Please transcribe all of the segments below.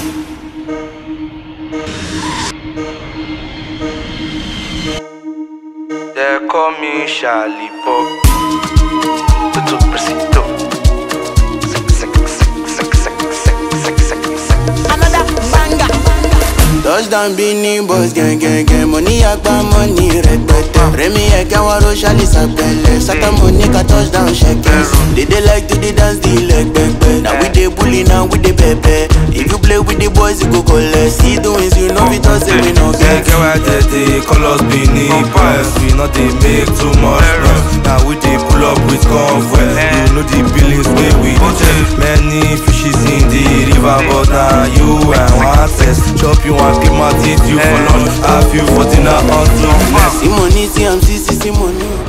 They call me Charlie Pop. Tudo preciso. Another banger. Touchdown Bini boys gang gang gang Money agba money rẹpẹtẹ Rẹmi ẹ̀kẹ́ wọn ro ṣálí sàpẹlẹ Sátá Monica touchdown ṣẹkẹ They dey like to dey dance the leg pẹpẹ Na we dey bully now we dey pẹpẹ If you play with the boys you go collect See the wins you know fit talk say we no Get get get why they dey call us Benin Boys We not dey make too much noise Now we dey pull up with convoy You know the billings wey we dey check Many fishes in the river But na you and one test Chop you and keep my teeth you for lunch Have you for dinner until next See money see am see see see money o.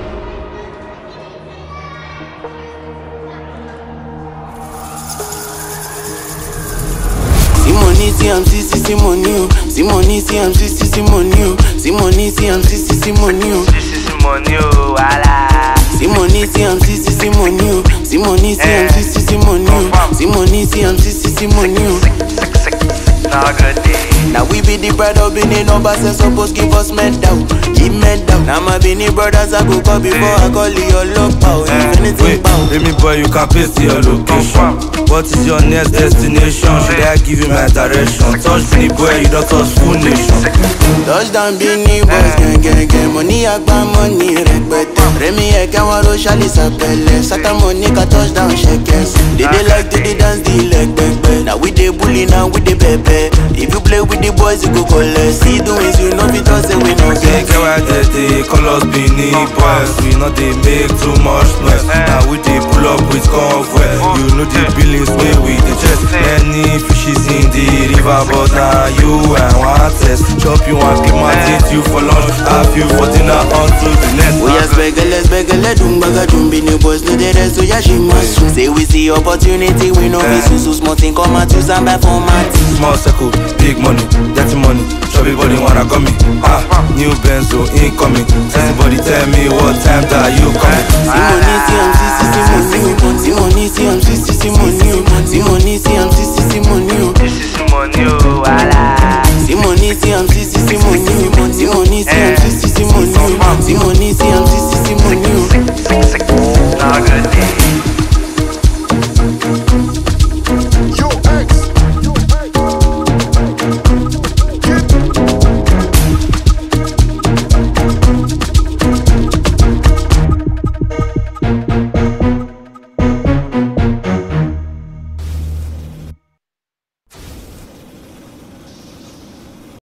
See money see am see see see money o. See money see am see see see money o. See money see am see see see money o. This is money oh wala See money, see am see see see money oh. See money, see am see see see money oh. See money, see am see see see money oh. Now good day Now we be the pride of Benin numbers and suppose give us medal, give medal. Now my Benin brothers I go call before I call your love power. If anything Wait, bow. let me boy, you can paste your location. What is your next destination? Should I give you my direction? Touch me, boy, you don't touch full nation. Touchdown Benin boys gang gang gang Money agba money rẹpẹtẹ Rẹmi ẹ̀kẹ́ wọn ro ṣálí sàpẹlẹ Sátá Monica touchdown ṣẹkẹ They dey like to dey dance the leg pẹpẹ Now we dey bully now we dey pẹpẹ If you play with the boys you go collect See the wins you know fit talk say we no Get get get why they dey call us Benin boys. We not dey make too much noise. Now we dey pull up with convoy. You know the billings wey we dey check. Many fishes in the river, but now you and one test. Chop you and keep my teeth you for lunch. Have you for dinner until the next. Oya spẹgẹlẹ spẹgẹlẹ dùn gbàgà dùn bí ni boys no dey rest oya ṣe máa sùn. Say we see opportunity we no fit sùn so small thing come out use am buy for mat. Small circle, big money, dirty money. Chubby body wanna come me. Ah, new Benzo incoming. Everybody tell me what time that you coming. See money, see am, see, see, see money. See money, see am, see, see, see money. See money, see